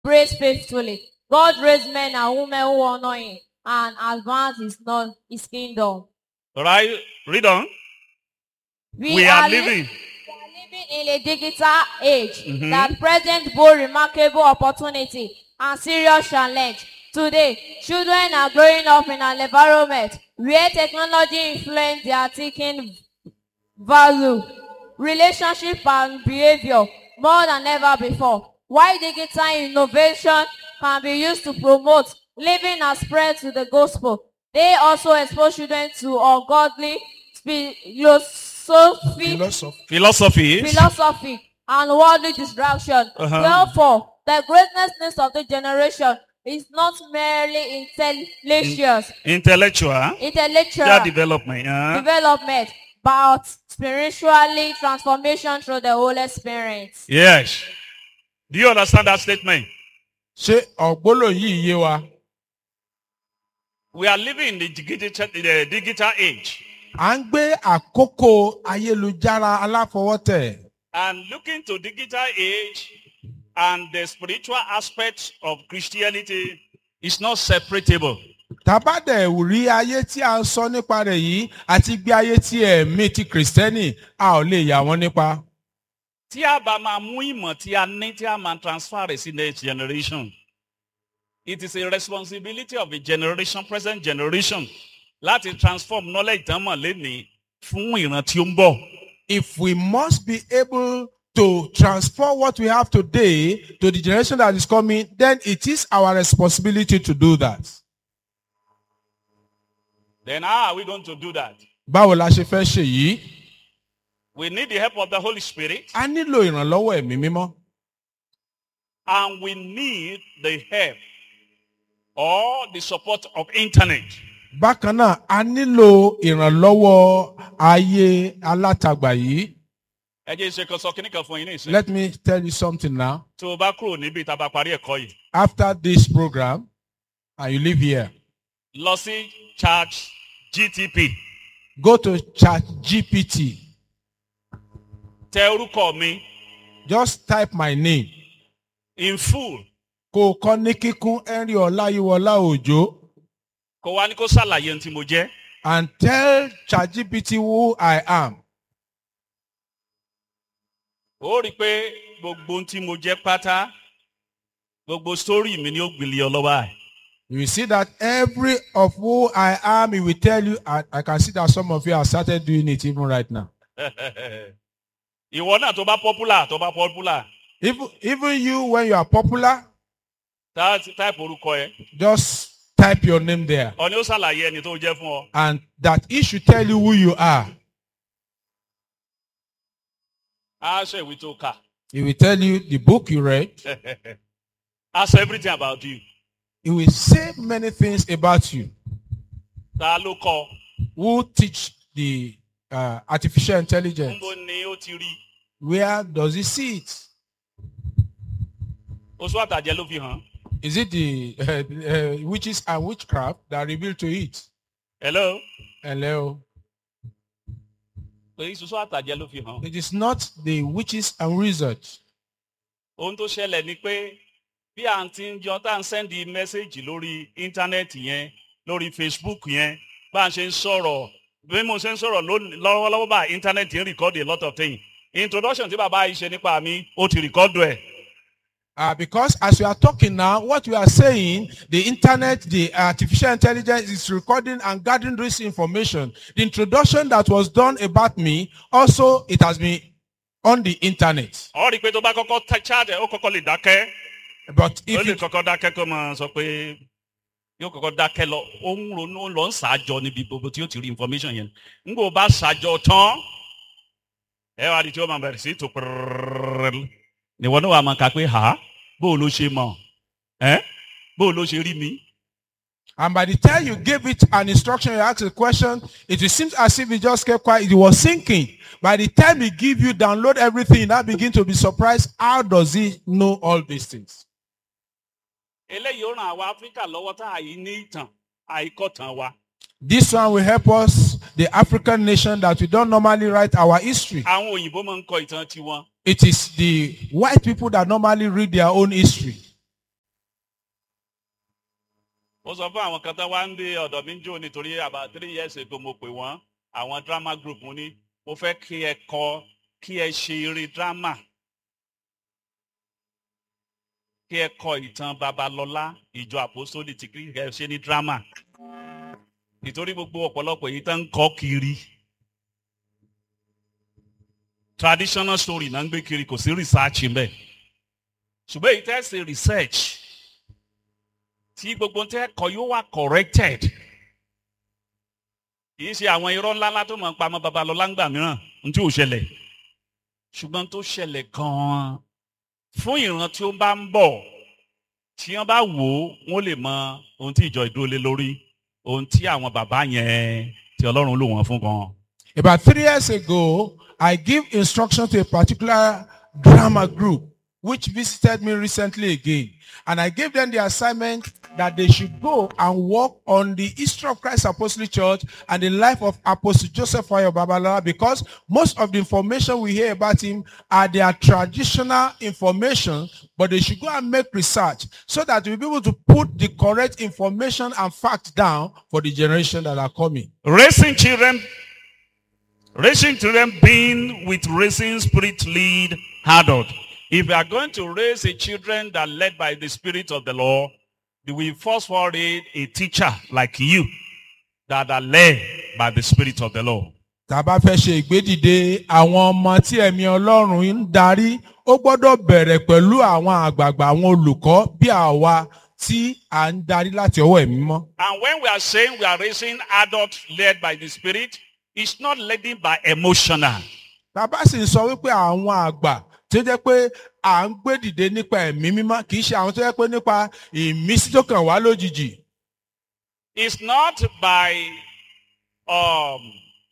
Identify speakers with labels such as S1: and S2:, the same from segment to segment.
S1: prays faithfully. God raised men and women who honor him and advance his, non- his kingdom.
S2: Right? Read on. We, are, living.
S1: We are living in a digital age
S2: Mhm.
S1: that presents both remarkable opportunity and serious challenge. Today, children are growing up in an environment where technology influences their thinking value, relationship and behavior more than ever before. While digital innovation can be used to promote living and spread to the gospel, they also expose children to ungodly philosophy,
S3: philosophy.
S2: Philosophies.
S1: philosophy and worldly distraction.
S2: Uh-huh.
S1: Therefore, the greatness of the generation is not merely intellectual,
S2: Intellectual.
S1: intellectual
S2: Their development. huh?
S1: development, but spiritually transformation through the Holy Spirit.
S2: Yes. Do you understand that statement?
S3: ṣé ọ̀gbólò yìí yé wa?
S2: We are living in the digital, the digital age.
S3: à ń gbé àkókò ayélujára aláfọwọ́tẹ̀.
S2: And looking to digital age and the spiritual aspect of Christianity is not separable.
S3: tàbádẹ̀ rí ayé tí a ń sọ nípa rẹ̀ yìí àti gbé ayé tí ẹ̀mí ti kìrìsìtẹ́nì a ò lè yà wọ́n nípa.
S2: Tí a bá máa mú ìmọ̀ tí a ní tí a máa transfer rẹ̀ sí next generation. It is a responsibility of a generation, present generation, láti transform knowledge tán mọ̀ lénìí fún ìran tí ó ń bọ̀.
S3: if we must be able to transfer what we have today to the generation that is coming, then it is our responsibility to do that.
S2: Then how are we going to do that?
S3: Báwo la ṣe fẹ́ ṣe yìí?
S2: We need the help of the Holy Spirit
S3: A nílò ìrànlọ́wọ́ ẹ̀mí mímọ́.
S2: and we need the help or the support of internet.
S3: Bákan náà, a nílò ìrànlọ́wọ́ ayé alátagbà yìí.
S2: Ẹ jẹ́ ìṣe kan sọ kíní kan fún yín ní ìsìn.
S3: Let me tell you something now.
S2: Tí o bá kúrò níbi tá a bá parí ẹ̀kọ́ yìí,
S3: After this program, and you live here,
S2: lọ sí church GTP.
S3: go to Chat GPT.
S2: Tẹ orúkọ mi
S3: Just type my name.
S2: in full.
S3: Kó o kọ́ ní kíkún Henry Ọláyíwọlá Òjó.
S2: Kò wá ní kó ṣàlàyé ohun tí mo jẹ́.
S3: and tell ChatGPT who I am.
S2: Ó rí i pé gbogbo ohun tí mo jẹ́ pátá, gbogbo sítórì mi ni ó gbìlì ọ lọ́wọ́ ẹ̀.
S3: You will see that every of who I am, he will tell you, and I can see that some of you have started doing it even right now.
S2: Ìwọ náà tó bá popular tó bá popular,
S3: Even, even you, when you are popular,
S2: tá táìpù orúkọ ẹ.
S3: just type your name there.
S2: Ọ̀ni ó ṣàlàyé ẹni tó jẹ́ fún ọ.
S3: And that he should tell you who you are.
S2: Á ṣe ìwé tó kà.
S3: He will tell you the book you read.
S2: Á sọ everything about you.
S3: He will say many things about you.
S2: Ta ló kọ?
S3: Who teach the uh, artificial intelligence?
S2: Níbo ni ó ti rí?
S3: Where does he see it?
S2: Oṣù àtàjẹ ló fi hàn.
S3: Is it the uh, uh, witches and witchcraft that reveal to it?
S2: Hello?
S3: Hello.
S2: Pé oṣù àtàjẹ ló fi hàn.
S3: It is not the witches and wizards.
S2: Ohun tó ṣẹlẹ̀ ni pé bí à ń ti ń jọ tá à ń sẹ́ndì mẹ́sẹ̀gì lórí íńtánẹ́ẹ̀tì yẹn lórí Facebook yẹn bá a ṣe ń sọ̀rọ̀ bí mo ṣe ń sọ̀rọ̀ lónìí- lọ́wọ́lọ́wọ́ bá íńtánẹ́ẹ̀tì ń rìkọ́dì a lot of things. Introduction tí bàbá yìí ṣe nípa mi ó ti rìkọ́dù ẹ̀.
S3: Uh, because as we are talking now, what we are saying, the internet, the artificial intelligence is recording and gathering this information. The introduction that was done about me, also it has been on the internet.
S2: Ọ rí i pé tó bá kọ́kọ́ tẹ chat ẹ̀ ó kọ́kọ́ lè dákẹ́.
S3: But
S2: ó
S3: if
S2: lè
S3: it,
S2: kọ́kọ́ dákẹ́ kó máa sọ pé yóò kọ́kọ́ dákẹ́ lọ ó ń ronú ó lọ ń ṣàjọ níbi gbogbo tí ó ti rí information yẹn nígbà ó bá ṣàjọ tán ẹ wá di tí ó máa bẹ̀rẹ̀ sí tó pẹ̀rẹ̀rẹ̀ níwọ náà wà máa kà pé ha bó o ló ṣe mọ̀ ẹ́ bó o ló ṣe rí mi.
S3: and by the time you gave it an instruction, you asked a question, it seems as if it just kept quiet. It was thinking. By the time he give you download everything, you now begin to be surprised. How does he know all these things?
S2: eléyìí ó ràn àwa áfíríkà lọ́wọ́ tá àyí ní ìtàn àìkọ́tàn wa.
S3: This one will help us, the African nation, that we don't normally write our history.
S2: àwọn òyìnbó máa ń kọ ìtàn tiwọn
S3: It is the white people that normally read their own history.
S2: mo sọ fún àwọn kan tó wá ń dé ọ̀dọ̀ mi ń jó nítorí about three years ago mo pè wọ́n àwọn drama group mo ní mo fẹ́ kí ẹ kọ kí ẹ ṣe eré drama kí ẹ kọ ìtàn babalọlá ìjọ àpòsólì tí kí ẹ ṣe ní drama nítorí gbogbo ọ̀pọ̀lọpọ̀ èyí tó ń kọ́ kiri traditional story náà ń gbé kiri kò sí research ń bẹ̀ ṣùgbọ́n èyí tẹ́ ṣe research tí gbogbo tẹ́ kọ yóò wà corrected kì í ṣe àwọn irọ́ ńláńlá tó máa ń pamọ́ babalọ́lá ńgbà mìíràn ní tí ò ṣẹlẹ̀ ṣùgbọ́n tó ṣẹlẹ̀ gan-an fún ìran tí ó bá ń bọ̀ tí wọ́n bá wò ó wọ́n lè mọ ohun tí ìjọ ìdúró lé lórí ohun tí àwọn bàbá yẹn tí ọlọ́run lò wọ́n fún gan.
S3: About three years ago, I give instruction to a particular drama group which visited me recently again. And I gave them the assignment that they should go and work on the history of Christ Apostolic Church and the life of Apostle Joseph Fayo Babalola because most of the information we hear about him are their traditional information, but they should go and make research so that we'll be able to put the correct information and facts down for the generation that are coming.
S2: Raising children, raising children being with raising spirit lead adult. If you are going to raise a children that are led by the Spirit of the Lord, we first of all need a teacher like you that are led by the Spirit of the Lord.
S3: tá a bá fẹ́ ṣe ìgbédìde àwọn ọmọ tí ẹ̀mí ọlọ́run ń darí ó gbọ́dọ̀ bẹ̀rẹ̀ pẹ̀lú àwọn àgbààgbà àwọn olùkọ́ bí àwa tí à ń darí láti ọwọ́ ẹ̀mí mọ́.
S2: And when we are saying we are raising adults led by the Spirit, it's not leading by emotional.
S3: tá a bá sì ń sọ wípé àwọn àgbà tó jẹ́ pé à ń gbé dìde nípa ẹ̀mí mímọ́ kì í ṣe àwọn tó jẹ́ pé nípa ìmísí tó kàn wá lójijì.
S2: It's not by um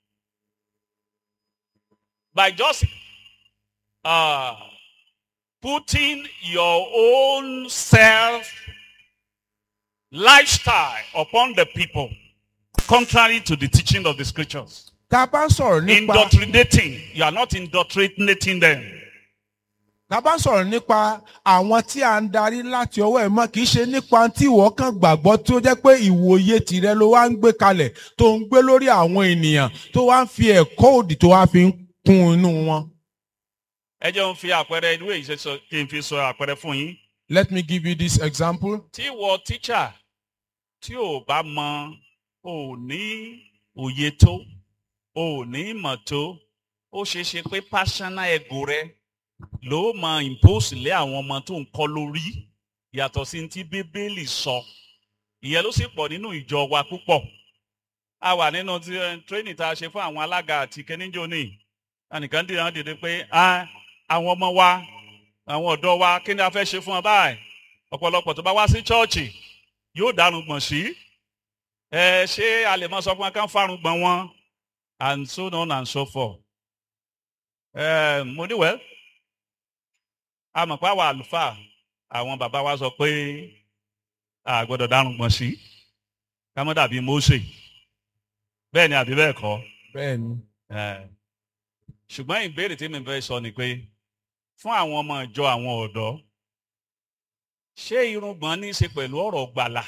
S2: by just uh putting your own self lifestyle upon the people contrary to the teaching of the scriptures.
S3: tá a bá ń sọ̀rọ̀ nípa
S2: Indoctrinating. You are not indoctrinating them.
S3: tá a bá ń sọ̀rọ̀ nípa àwọn tí à ń darí láti ọwọ́ ẹ̀ mọ́ kì í ṣe nípa tí ìwọ kan gbàgbọ́ tó jẹ́ pé ìwòye tìrẹ ló wá ń gbé kalẹ̀ tó ń gbé lórí àwọn ènìyàn tó wá ń fi ẹ̀kọ́ òdì tó wá fi ń kún inú wọn.
S2: ẹ jẹ́ ń fi àpẹẹrẹ ìlú èyí ṣe sọ kí n fi sọ àpẹẹrẹ fún yín.
S3: Let me give you this example.
S2: tí wọ tíṣà tí ò bá mọ ò ní òye tó ò ní ìmọ̀ tó ó ṣeé ṣe pé personal ego rẹ ló mọ impose lé àwọn ọmọ tó ń kọ́ lórí yàtọ̀ sí ti bíbélì sọ ìyẹn ló sì pọ̀ nínú ìjọ wa púpọ̀ a wà nínú ti training tá a ṣe fún àwọn alága àti kẹ́níjọ́ ní ẹnìkan dìde wọn dìde pé "Ah, àwọn ọmọ wa àwọn ọ̀dọ́ wa kí ni a fẹ́ ṣe fún ọ báyìí ọ̀pọ̀lọpọ̀ tó bá wá sí chọ́ọ̀chì yóò dárun gbọ̀n sí ẹ ṣé a lè máa sọ fún wọn kán fárun gbọ̀n wọn and so on and so forth. ẹ mo ní wẹ́ẹ́ a mọ̀ pé àwọn àlùfáà àwọn bàbá wa sọ pé a gbọ́dọ̀ dárun gbọ̀n sí ká mọ́ dàbí Mósè bẹ́ẹ̀ ni àbí bẹ́ẹ̀ kọ́
S3: Bẹ́ẹ̀ni.
S2: ẹ ṣùgbọ́n ìbéèrè tí mi fẹ́ sọ ni pé fún àwọn ọmọ ìjọ àwọn ọ̀dọ́ ṣé irùngbọ̀n ní í ṣe pẹ̀lú ọ̀rọ̀ gbàlà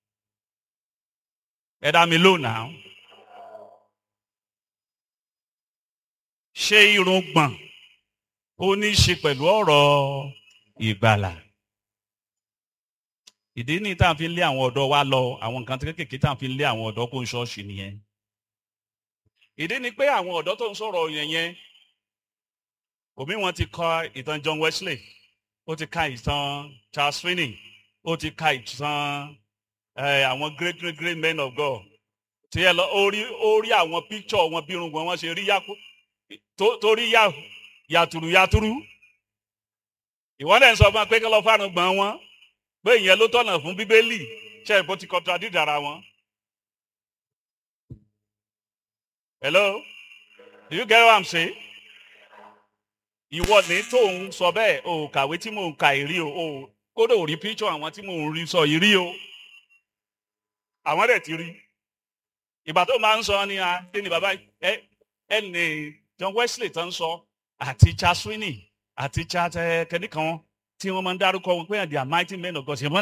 S2: ẹ dá mi lónàá ṣé irùngbọ̀n ó ní í ṣe pẹ̀lú ọ̀rọ̀ ìgbàlà ìdí ní tá à ń fi lé àwọn ọ̀dọ́ wa lọ àwọn nǹkan kéékèèké tá à ń fi lé àwọn ọ̀dọ́ kó ń ṣọ́ọ̀ṣì nìyẹn ìdí ni pé àwọn ọ̀dọ́ tó ń sọ̀rọ̀ yẹn yẹn òbí wọn ti kọ ìtàn John Wesley ó ti ka ìtàn Charles Finney ó ti ka ìtàn eh, àwọn great great great men of God tí ẹ lọ ó rí ó rí àwọn picture wọn bí irùngbọ̀n wọn ṣe rí yàkú tó- torí yà yàtùrù yàtùrù ìwọ náà ń sọ fún wa pé kí lọ fárun gbọ̀n wọn pé ìyẹn ló tọ̀nà fún bíbélì ṣe ìbò ti contradict ara wọn. Hello? Do you get what I'm saying? Ìwọ ní tó ń sọ bẹ́ẹ̀ o kàwé tí mò ń ka ìrí o o kódà ò rí píṣọ àwọn tí mò ń rí sọ ìrí o. Àwọn dẹ̀ ti rí. Ìgbà tó máa ń sọ ni a kí ni bàbá ẹ ẹ ní John Wesley tó ń sọ àti Charles Finney àti Charles kẹ́nìkan tí wọ́n máa ń dárúkọ wọn pé they are mighty men of God. Ṣé wọ́n